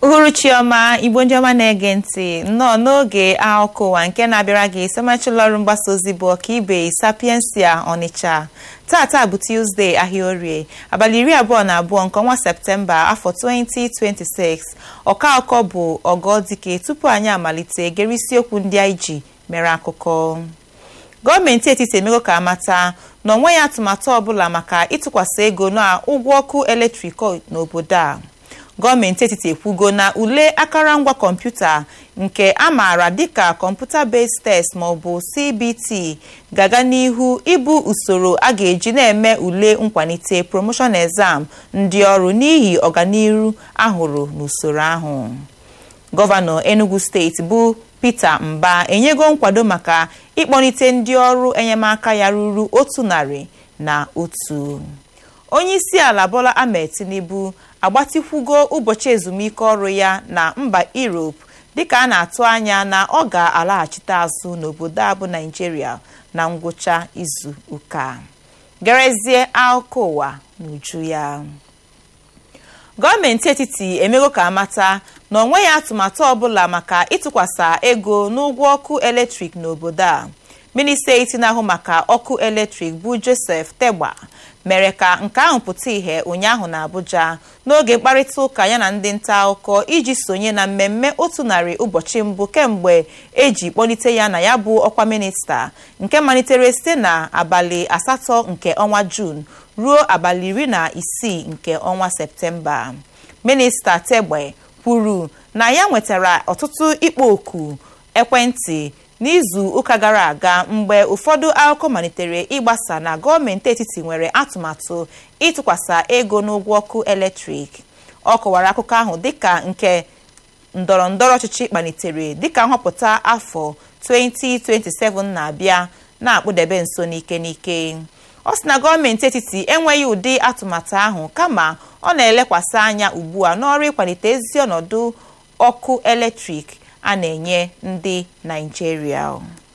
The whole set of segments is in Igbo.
uhuruchi ọma igbo ndị ọma na-ege ntị nnọọ n'oge akụkọ ụwa nke na-abịara gị somachụlọ ọrụ mgbasa ozi bụ ọkaibe sapiensia ọnịcha tata bụ tuzdee ahịa orie abalị iri abụọ na abụọ nke ọnwa septemba afọ 2026 ọka akụkọ bụ ọgọdike tupu anyị amalite gere isiokwu ndị anyị ji mere akụkọ gọọmenti etiti emego ka amata na ọ nweghị atụmatụ ọbụla maka ịtụkwasị ego na ụgwọ ọkụ eletrik n'obodo a gọọmenti etiti ekwugo na ule akụrụngwa kọmputa nke a maara dịka kọmputa based test maọbụ cbt ga-aga n'ihu ịbụ usoro a ga-eji na-eme ule nkwalite promotion exam ndị ọrụ n'ihi ọganihu ahụrụ n'usoro ahụ gọvanọ enugu steeti bụ peter mba enyego nkwado maka ịkpọlite ndị ọrụ enyemaka ya ruru otu narị na otu onye isi ala bola ahmed tinubu agbatikwugo ụbọchị ezumike ọrụ ya na mba europe dịka a na-atụ anya na ọ ga-alaghachite azụ n'obodo a bụ naijiria na ngwụcha izu ụka gerezie akụkọ ụwa n'uju ya gọọmenti etiti emego ka amata na ọ nweghị atụmatụ ọbụla maka ịtụkwasị ego n'ụgwọ ọkụ eletrik n'obodo a minista eti na-ahụ maka ọkụ eletrik bụ joseph tegba mere ka nke ahụ pụta ìhè ụnyaahụ na abuja n'oge mkparịta ụka ya na ndị nta akụkọ iji sonye na mmemme otu narị ụbọchị mbụ kemgbe eji kpọlite ya na ya bụ ọkwa minista nke malitere site na abalị asatọ nke ọnwa juun ruo abalị iri na isii nke ọnwa septemba minista tegbe kwuru na ya nwetara ọtụtụ ịkpọ oku ekwentị n'izu ụka gara aga mgbe ụfọdụ akụkọ malitere ịgbasa na gọọmenti etiti nwere atụmatụ ịtụkwasị ego n'ụgwọ ọkụ eletrik ọ kọwara akụkọ ahụ dịka nke ndọrọ ndọrọ ọchịchị kpalitere dịka nhọpụta afọ 2027 na-abịa na-akpụdebe nso n'ike n'ike ọ sị na gọọmenti etiti enweghị ụdị atụmatụ ahụ kama ọ na-elekwasị anya ugbu a n'ọrụ ịkwalite ezi ọnọdụ ọkụ eletrik a na-enye ndị naijiria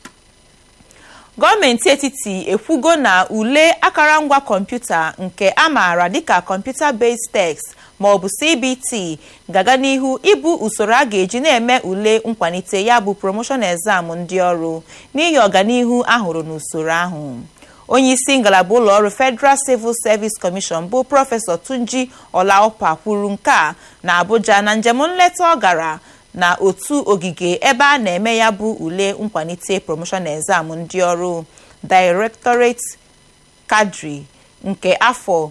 gọọmenti etiti ekwugo na ule akụrụngwa kọmputa nke a maara dịka kọmputa based text maọbụ cbt ga-aga n'ihu ịbụ usoro a ga-eji na-eme ule nkwalite ya bụ promotion exam ndị ọrụ n'ihi ọganihu ahụrụ n'usoro ahụ onye isi ngalaba ụlọ ọrụ federal civil service commission bụ prọfesọ tunji olaopa kwuru nke a na abuja na njem nleta ọ gara na otu ogige ebe a na-eme ya bụ ule nkwalite promotion exam ndị ọrụ directorate kadri nke afọ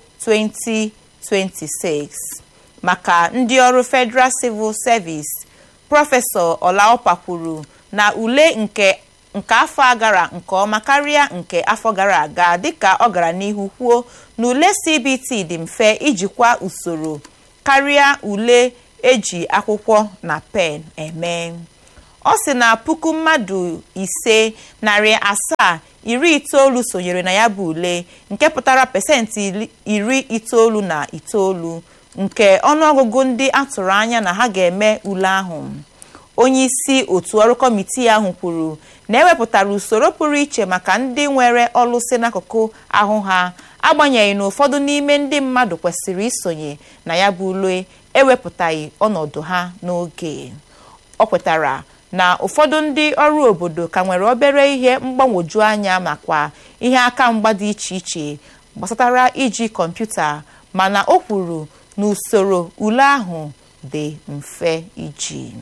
2026 maka ndị ọrụ federal civil service prọfesọ olaopa kwuru na ule nke nke afọ a gara nke ọma karịa nke afọ gara aga dịka ọ gara n'ihu kwuo na ule cbt dị mfe ijikwa usoro karịa ule eji akwụkwọ na pen eme ọ sị na puku mmadụ ise narị asaa iri itoolu sonyere na ya bụ ule nke pụtara pasentị iri itoolu na itoolu nke ọnụọgụgụ ndị atụrụ anya na ha ga-eme ule ahụ onye isi otu ọrụ kọmitii ahụ kwuru na ewepụtara usoro pụrụ iche maka ndị nwere ọlụsị n'akụkụ ahụ ha agbanyeghị na ụfọdụ n'ime ndị mmadụ kwesịrị isonye na ya bụ ule ewepụtaghị ọnọdụ ha n'oge ọ kwetara na ụfọdụ ndị ọrụ obodo ka nwere obere ihe mgbagwoju anya makwa ihe aka mgba dị iche iche gbasatara iji kọmputa mana o kwuru na usoro ule ahụ dị mfe iji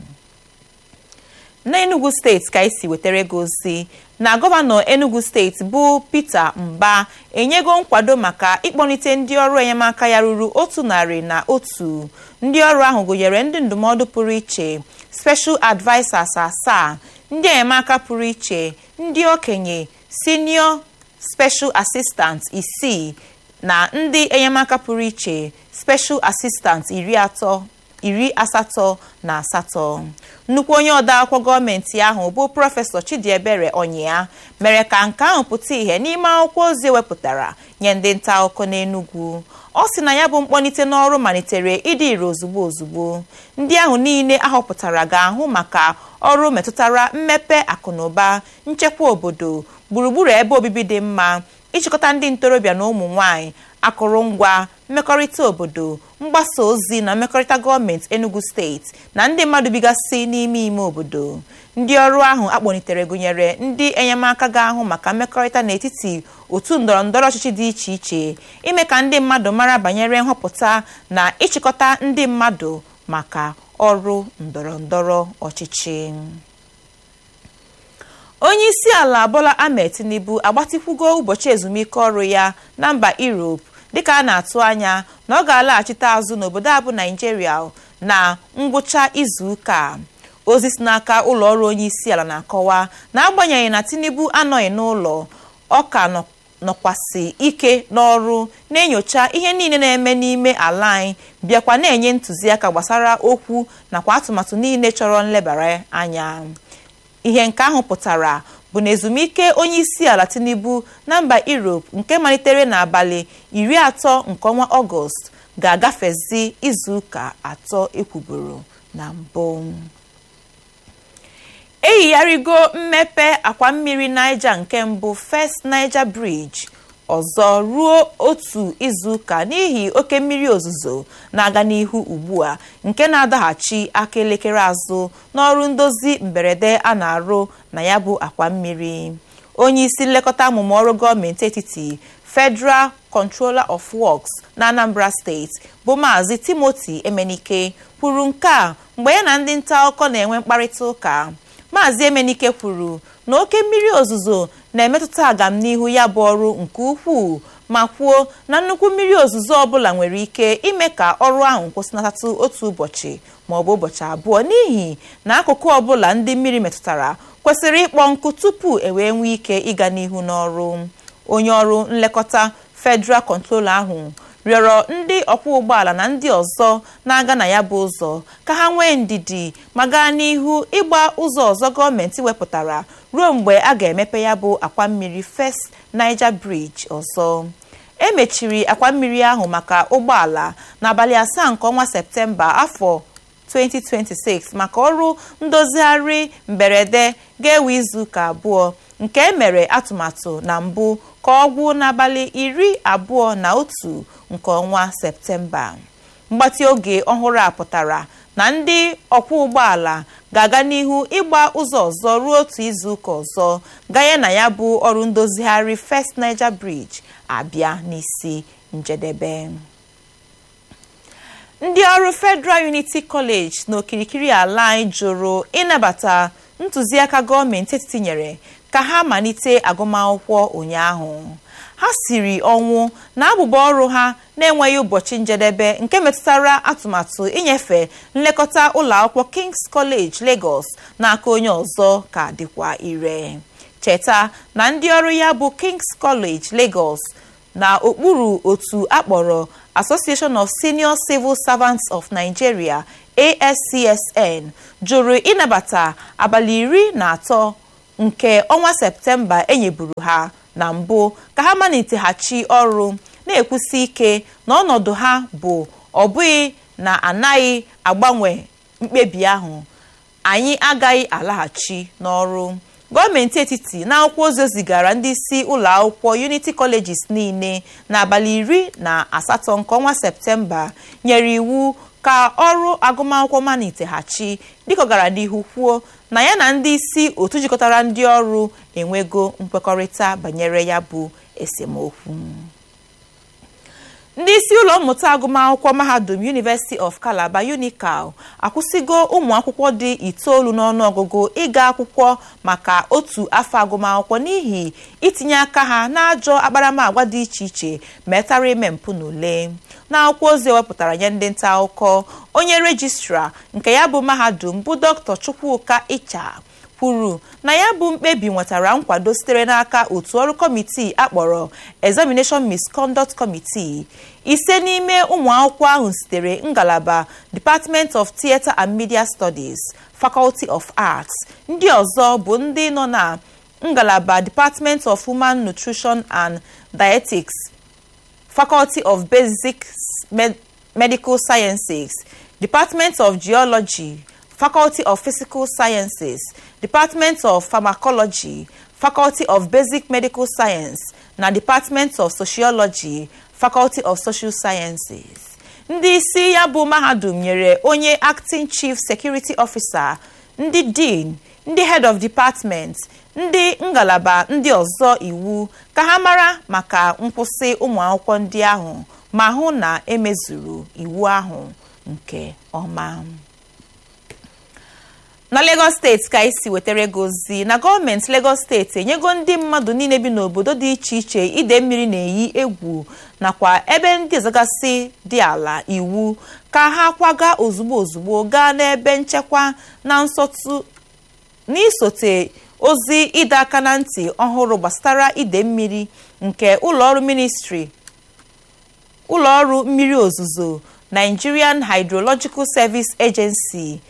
n'enugu steeti ka esi wetara ego ozi na gọvanọ enugu steeti bụ peter mba enyego nkwado maka ịkpọlite ndị ọrụ enyemaka ya ruru otu narị na otu ndị ọrụ ahụ gụnyere ndị ndụmọdụ pụrụ iche special advisers asaa ndị enyemaka pụrụ iche ndị okenye senior special assistant isii na ndị enyemaka pụrụ iche special assistant iri atọ iri asatọ na asatọ nnukwu onye odeakwụkwọ gọọmenti ahụ bụ prọfesọ chidiebere onyea mere ka nke ahụ pụta ìhè n'ime akwụkwọ ozi ewepụtara nye ndị nta akụkọ n'enugwu ọ sị na ya bụ mkpọlite n'ọrụ malitere ịdị ire ozugbo ozugbo ndị ahụ niile ahọpụtara ga-ahụ maka ọrụ metụtara mmepe akụnụba nchekwa obodo gburugburu ebe obibi dị mma ịchịkọta ndị ntorobịa na ụmụ nwanyị akụrụngwa mmekọrịta obodo mgbasa ozi na mmekọrịta gọọmenti enugu steeti na ndị mmadụ bigasị n'ime ime obodo ndị ọrụ ahụ akpọlitere gụnyere ndị enyemaka ga-ahụ maka mmekọrịta n'etiti otu ndọrọ ndọrọ ọchịchị dị iche iche ime ka ndị mmadụ mara banyere nhọpụta na ịchịkọta ndị mmadụ maka ọrụ ndọrọ ndọrọ ọchịchị onye isi ala bola ahmed tinubu agbatịkwugo ụbọchị ezumike ọrụ ya na mba europe dịka a na-atụ anya na ọ ga-alaghachite azụ n'obodo abụ naijiria na ngwụcha izu ụka ozi si n'aka ụlọ ọrụ onye isi ala na-akọwa na agbanyeghị na tinubu anọghị n'ụlọ ọ ka nọkwasị ike n'ọrụ na-enyocha ihe niile na-eme n'ime ala anyị bịakwa na-enye ntụziaka gbasara okwu nakwa atụmatụ niile chọrọ nlebara anya ihe nke ahụ pụtara bụ na ezumike onye isi ala tinubu na mba europe nke malitere n'abalị iri atọ nke ọnwa ọgọst ga-agafezi izuụka atọ ekwuburu na mbụ eyigharịgo mmepe akwa mmiri niger nke mbụ first niger bridge ọzọ ruo otu izuụka n'ihi oke mmiri ozuzo na-aga n'ihu ugbu a nke na-adaghachi aka elekere azụ n'ọrụ ndozi mberede a na-arụ na ya bụ akwa mmiri onye isi nlekọta amụma ọrụ gọọmenti etiti federal controller of works na anambra steeti bụ maazị timothy emenike kwuru nke a mgbe ya na ndị nta akụkọ na-enwe mkparịta ụka maazị emenike kwuru na oke mmiri ozuzo na-emetụta agamnihu ya bụ ọrụ nke ukwuu ma kwuo na nnukwu mmiri ozuzo ọbụla nwere ike ime ka ọrụ ahụ kwụsịnatatụ otu ụbọchị ma ọ bụ ụbọchị abụọ n'ihi na akụkụ ọbụla ndị mmiri metụtara kwesịrị ịkpọ nkụ tupu e wee nwee ike ịga n'ihu n'ọrụ onye ọrụ nlekọta federal controller ahụ rịọrọ ndị ọkwọ ụgbọala na ndị ọzọ na-aga na ya bụ ụzọ ka ha nwee ndidi ma gaa n'ihu ịgba ụzọ ọzọ gọọmenti wepụtara ruo mgbe a ga-emepe ya bụ akwa mmiri first niger bridge ọzọ emechiri akwa mmiri ahụ maka ụgbọala n'abalị asaa nke ọnwa septemba afọ 2026 maka ọrụ ndozigharị mberede ga-ewe izuụka abụọ nke emere atụmatụ na mbụ ka ọ gwụ n'abalị iri abụọ na otu nke ọnwa septemba mgbatị oge ọhụrụ a pụtara na ndị ọkwọ ụgbọala ga-aga n'ihu ịgba ụzọ ọzọ ruo otu izuụka ọzọ ganye na ya bụ ọrụ ndozigharị first niger bridge abịa n'isi njedebe ndị ọrụ federal unity college n'okirikiri ala anyị jụrụ ịnabata ntụziaka gọọmenti etiti nyere ka ha malite agụmakwụkwọ ụnyaahụ ha siri ọnwụ na abụba ọrụ ha na-enweghị ụbọchị njedebe nke metụtara atụmatụ inyefe nlekọta ụlọakwụkwọ kings college lagos n'aka onye ọzọ ka dịkwa ire cheta na ndị ọrụ ya bụ kings college lagos na okpuru otu akpọrọ association of senior civil servants of nigeria ascsn jụrụ ịnabata abalị iri na atọ nke ọnwa septemba enyeburu ha na mbụ ka ha maliteghachi ọrụ na-ekwusi ike na ọnọdụ ha bụ ọ bụghị na anaghị agbanwe mkpebi ahụ anyị agaghị alaghachi n'ọrụ gọọmenti etiti n'akwụkwọ ozi zigara ndị isi ụlọ akwụkwọ unity colleges niile n'abalị iri na asatọ nke ọnwa septemba nyere iwu ka ọrụ agụmakwụkwọ maliteghachi dịka ọ gara n'ihu kwuo na ya na ndị isi otu jikọtara ndị ọrụ enwego nkwekọrịta banyere ya bụ esemokwu ndị isi ụlọ mmụta agụmakwụkwọ mahadum university of calabar unical akwụsịgo ụmụ akwụkwọ dị itoolu n'ọnụọgụgụ ịga akwụkwọ maka otu afọ agụmakwụkwọ n'ihi itinye aka ha n'ajọ akparamagwa dị iche iche metara ime mpụ n'ule n'akwụkwọ ozi ewepụtara nye ndị nta akụkọ onye rejistra nke ya bụ mahadum bụ dr chukwuka icha kwuru na ya bụ mkpebi nwetara nkwado sitere n'aka otu ọrụ kọmitii akpọrọ examination misconduct committee ise n'ime ụmụ akwụkwọ ahụ sitere ngalaba department of theatre and media studies faculty of arts ndị ọzọ bụ ndị nọ na ngalaba department of human nutrition and dietetics faculty of basic Med medical sciences department of geology faculty of physical sciences department of pharmacology faculty of basic medical science na department of sociology faculty of social sciences ndị isi ya bụ mahadum nyere onye acting chief security officer ndị dean ndị head of department ndị ngalaba ndị ọzọ iwu ka ha mara maka nkwụsị ụmụ akwụkwọ ndị ahụ ma hụ na emezuru iwu ahụ nke ọma na Lagos steeti ka isi wetara ego ozi na gọọmenti Lagos steeti enyego ndị mmadụ niile bi n'obodo dị iche iche ide mmiri na-eyi egwu nakwa ebe ndị ọzọgasị dị ala iwu ka ha kwaga ozugbo ozugbo gaa n'ebe nchekwa na nsọtụ n'isote ozi ịdọ aka na ntị ọhụrụ gbasara ide mmiri nke ụlọọrụ ministri ụlọọrụ mmiri ozuzo Nigerian Hydrological Service Agency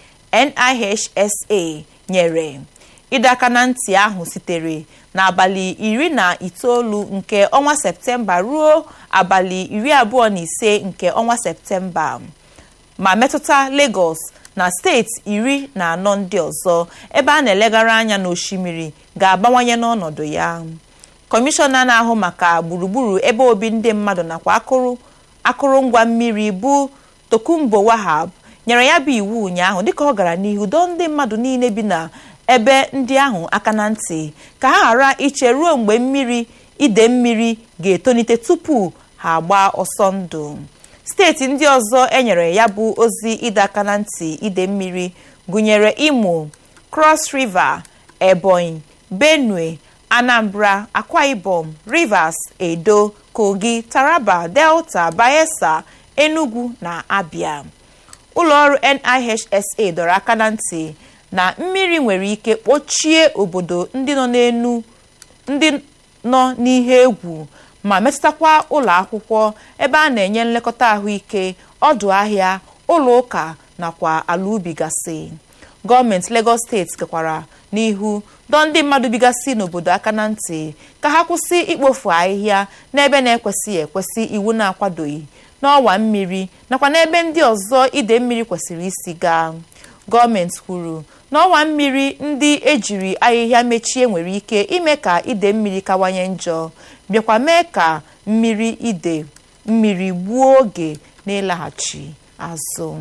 NIHSA nyere ịdọ aka na ntị ahụ sitere n'abalị iri na itoolu nke ọnwa Septemba ruo abalị iri abụọ na ise nke ọnwa Septemba ma metụta Lagos na steeti iri na anọ ndị ọzọ ebe a na-elegara anya n'osimiri ga-abawanye n'ọnọdụ ya kọmishọna na-ahụ maka gburugburu ebe obi ndị mmadụ nakwa akụrụ akụrụngwa mmiri bụ Tokumbo Wahab nyere ya bụ iwu ụnyaahụ dịka ọ gara n'ihu dọọ ndị mmadụ niile bi na ebe ndị ahụ aka na ntị ka ha ghara iche ruo mgbe mmiri ide mmiri ga-etonite tupu ha agbaa ọsọ ndụ steeti ndị ọzọ enyere ya bụ ozi ịdọ aka na ntị ide mmiri gụnyere Imo Cross River Ebonyi Benue Anambra Akwa Ibom Rivers Edo Kogi Taraba Delta Bayelsa Enugu na Abia ụlọọrụ NIHSA dọrọ aka na ntị na mmiri nwere ike kpochie obodo ndị nọ n'enu ndị nọ n'ihe egwu ma metụtakwa ụlọ akwụkwọ ebe a na-enye nlekọta ahụike ọdụ ahịa ụlọ ụka nakwa ala ubi gasị gọọmenti Lagos steeti gakwara n'ihu dọọ ndị mmadụ bigasị n'obodo aka na ntị ka ha kwụsị ikpofu ahịhịa n'ebe na-ekwesịghị ekwesị iwu na-akwadoghị n'ọwa mmiri nakwa n'ebe ndị ọzọ ide mmiri kwesịrị isi gaa gọọmenti kwuru na ọwa mmiri ndị ejiri ahịhịa mechie nwere ike ime ka ide mmiri kawanye njọ bịakwa mee ka mmiri ide mmiri gbuo oge na-ịlaghachi azụ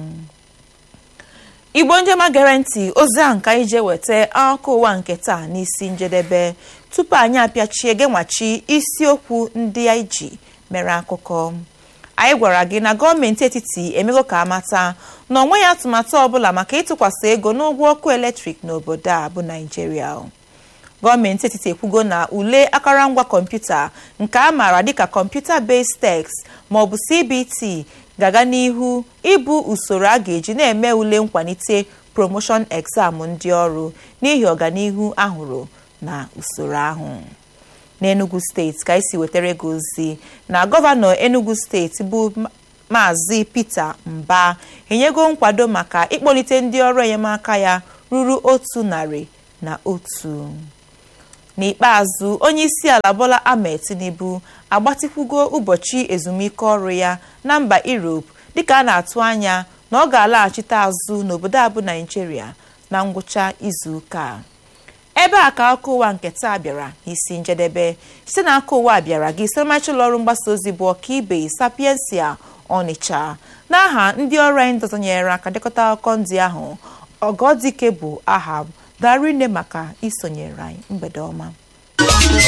igbo njema gere ntị ozi ahụ ka anyị jee weta akụkọ ụwa nke taa n'isi njedebe tupu anyị apịachie genwachi isiokwu ndị anyị ji mere akụkọ anyị gwara gị na gọọmenti etiti emego ka amata na onweghị atụmatụ ọbụla maka ịtụkwasị ego n'ụgwọ ọkụ eletrik n'obodo a bụ naijiria gọọmenti etiti ekwugo na ule akụrụngwa kọmputa nke a maara dịka kọmputa based text maọbụ cbt ga-aga n'ihu ịbụ usoro a ga-eji na-eme ule nkwalite promotion exam ndị ọrụ n'ihi ọganihu ahụrụ na usoro ahụ n'enugu steeti ka esi wetara ego ozi na gọvanọ enugu steeti bụ maazị peter mba enyego nkwado maka ịkpọlite ndị ọrụ enyemaka ya ruru otu narị na otu n'ikpeazụ onye isi ala bola ahmed tinubu agbatịkwugo ụbọchị ezumike ọrụ ya na mba europe dịka a na-atụ anya na ọ ga-alaghachite azụ n'obodo abụ naijiria na ngwụcha izuụka ebe a ka akụkọ ụwa nke taa bịara n'isi njedebe site na aka ụwa bịara gị siremachi ụlọọrụ mgbasa ozi bụ ọkaibe sapiensia ọnịcha n'aha ndị ọrụ anyị ndọzọnyere aka dekọta akụkọ ndị ahụ ọgọdike bụ aha darinne maka isonyere anyị mgbede ọma